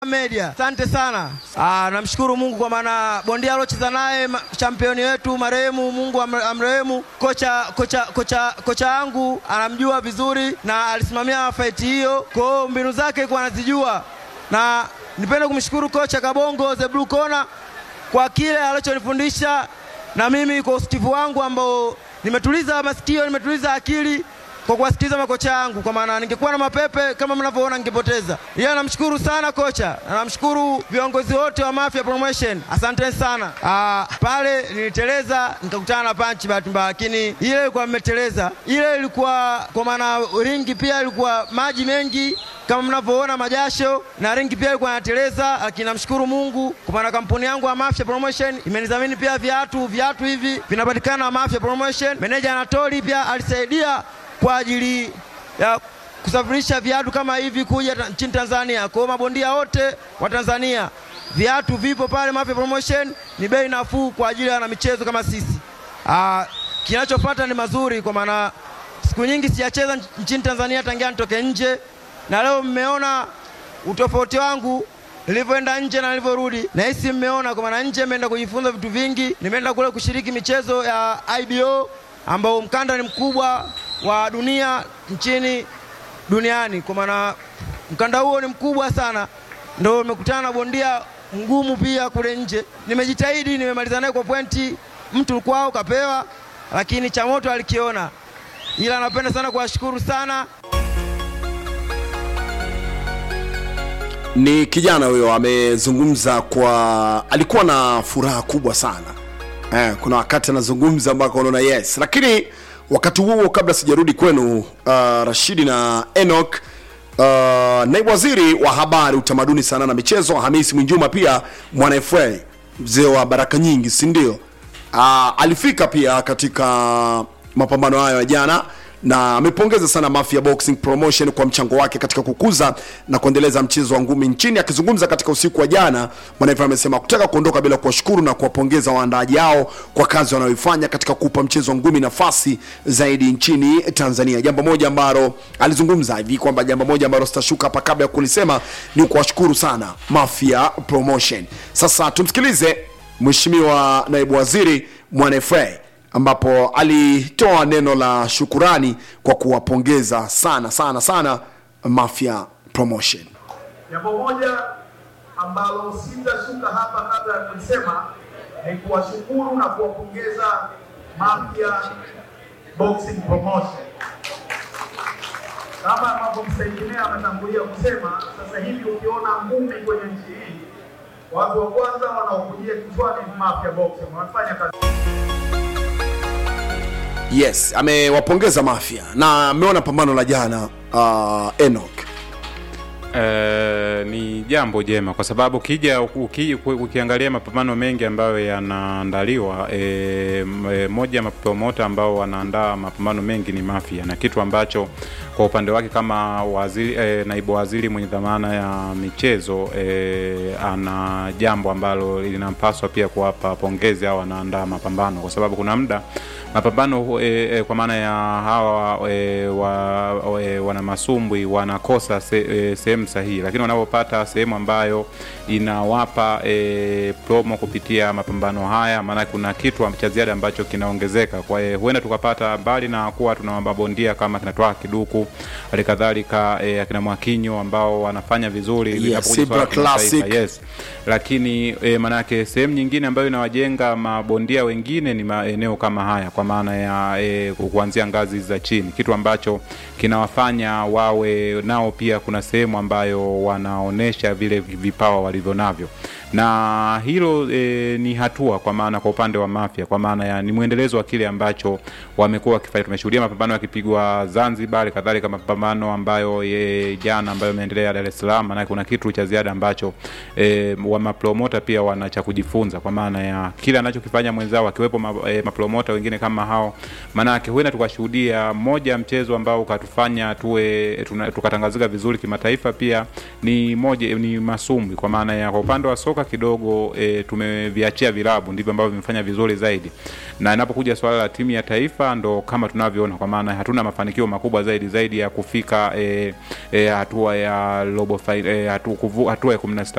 Media. Asante sana. Ah, namshukuru Mungu kwa maana bondia alocheza naye ma- championi wetu marehemu, Mungu amre- amrehemu. Kocha kocha kocha kocha yangu anamjua vizuri na alisimamia fight hiyo, kwa hiyo mbinu zake kwa anazijua, na nipende kumshukuru kocha Kabongo the Blue Corner kwa kile alichonifundisha na mimi kwa usikivu wangu ambao nimetuliza masikio, nimetuliza akili kwa kuwasikiliza makocha yangu, kwa maana ningekuwa na mapepe kama mnavyoona ningepoteza. Yeye namshukuru sana kocha na namshukuru viongozi wote wa Mafia Promotion, asanteni sana. Ah, pale niliteleza nikakutana na panchi bahati mbaya, lakini ile ilikuwa mmeteleza, ile ilikuwa kwa maana ringi pia ilikuwa maji mengi kama mnavyoona majasho na ringi pia ilikuwa inateleza, lakini namshukuru Mungu kwa maana kampuni yangu ya Mafia Promotion imenidhamini pia viatu. Viatu hivi vinapatikana Mafia Promotion. Meneja Anatoli pia alisaidia kwa ajili ya kusafirisha viatu kama hivi kuja ta- nchini Tanzania. Kwa hiyo mabondia wote wa Tanzania, viatu vipo pale Mafia Promotion, ni bei nafuu kwa ajili ya wanamichezo kama sisi. Ah, kinachofuata ni mazuri kwa maana siku nyingi sijacheza nch- nchini Tanzania tangia nitoke nje, na leo mmeona utofauti wangu nilivyoenda nje na nilivyorudi. Nahisi mmeona kwa maana nje nimeenda kujifunza vitu vingi, nimeenda kule kushiriki michezo ya IBO ambao mkanda ni mkubwa wa dunia nchini duniani, kwa maana mkanda huo ni mkubwa sana, ndo nimekutana na bondia mgumu pia kule nje. Nimejitahidi, nimemaliza naye kwa pointi, mtu kwao kapewa, lakini cha moto alikiona, ila napenda sana kuwashukuru sana ni kijana huyo amezungumza kwa alikuwa na furaha kubwa sana eh, kuna wakati anazungumza mpaka unaona yes lakini wakati huo kabla sijarudi kwenu uh, rashidi na enok uh, naibu waziri wa habari utamaduni sana na michezo hamisi mwinjuma pia mwana fa mzee wa baraka nyingi si ndio uh, alifika pia katika mapambano hayo ya jana na amepongeza sana Mafia Boxing Promotion kwa mchango wake katika kukuza na kuendeleza mchezo wa ngumi nchini. Akizungumza katika usiku wa jana, Mwanaifra amesema kutaka kuondoka bila kuwashukuru na kuwapongeza waandaaji hao kwa kazi wanayoifanya katika kuupa mchezo wa ngumi nafasi zaidi nchini Tanzania. Jambo moja ambalo alizungumza hivi kwamba jambo moja ambalo sitashuka hapa kabla ya kulisema ni kuwashukuru sana Mafia Promotion. Sasa tumsikilize Mheshimiwa Naibu Waziri Mwanaifra ambapo alitoa neno la shukurani kwa kuwapongeza sana sana sana Mafia Promotion. Jambo moja ambalo sitashuka hapa kabla ya kulisema ni kuwashukuru na kuwapongeza Mafia Boxing Promotion. Kama ambavyo msaidimea ametangulia kusema, sasa hivi ukiona ngumi kwenye nchi hii, watu wa kwanza wanaokujia kichwani ni Mafia Boxing, wanafanya kazi Yes, amewapongeza Mafia na ameona pambano la jana uh, Enoch. Eh, ni jambo jema kwa sababu ukija uki, ukiangalia mapambano mengi ambayo yanaandaliwa e, e, moja ya mapromota ambao wanaandaa mapambano mengi ni Mafia, na kitu ambacho kwa upande wake kama waziri, e, naibu waziri mwenye dhamana ya michezo e, ana jambo ambalo linampaswa pia kuwapa pongezi au wanaandaa mapambano, kwa sababu kuna muda mapambano e, e, kwa maana ya hawa e, wa, e, wana masumbwi wanakosa se, e, sehemu sahihi, lakini wanapopata sehemu ambayo inawapa e, promo kupitia mapambano haya, maana kuna kitu cha ziada ambacho kinaongezeka. Kwa hiyo huenda tukapata mbali na kuwa tuna mabondia kama kinatoa kiduku, hali kadhalika e, akina Mwakinyo ambao wanafanya vizuri Yes, linapokuja Ibra swala la kimataifa, Classic. yes lakini e, manake sehemu nyingine ambayo inawajenga mabondia wengine ni maeneo kama haya kwa maana ya e, kuanzia ngazi za chini kitu ambacho kinawafanya wawe nao pia kuna sehemu ambayo wanaonesha vile vipawa walivyo navyo na hilo e, ni hatua kwa maana kwa upande wa Mafia kwa maana ya ni mwendelezo wa kile ambacho wamekuwa wakifanya. Tumeshuhudia mapambano yakipigwa Zanzibar, kadhalika mapambano ambayo e, jana ambayo yameendelea Dar es Salaam, maana kuna kitu cha ziada ambacho e, wa mapromota pia wana cha kujifunza kwa maana ya kile anachokifanya mwenzao, akiwepo ma, e, mapromota wengine kama hao, maanake huenda tukashuhudia moja ya mchezo ambao ukatufanya tuwe tuna- tukatangazika vizuri kimataifa, pia ni moja ni masumbwi, kwa maana ya kwa upande wa soka soka kidogo e, tumeviachia vilabu ndivyo ambavyo vimefanya vizuri zaidi, na inapokuja swala la timu ya taifa ndo kama tunavyoona, kwa maana hatuna mafanikio makubwa zaidi zaidi ya kufika e, e, hatua ya robo fi- e, hatu, kuvu- hatua ya kumi na sita